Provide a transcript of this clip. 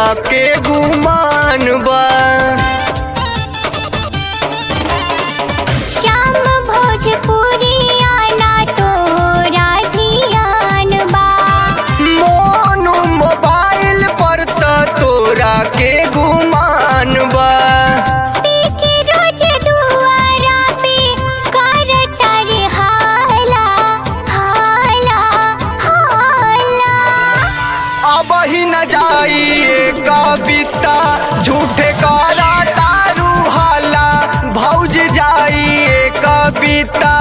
तोरा के गुमान बा श्याम भोजपुरी आना तोरा धियान बा मोनू मोबाइल पर त तोरा के गुमान बा के रोज दुआरा पे कर तारे हाला हाला हाला अब ही न जाइए कविता झूठे करा तारू हाला भौज जाइए कविता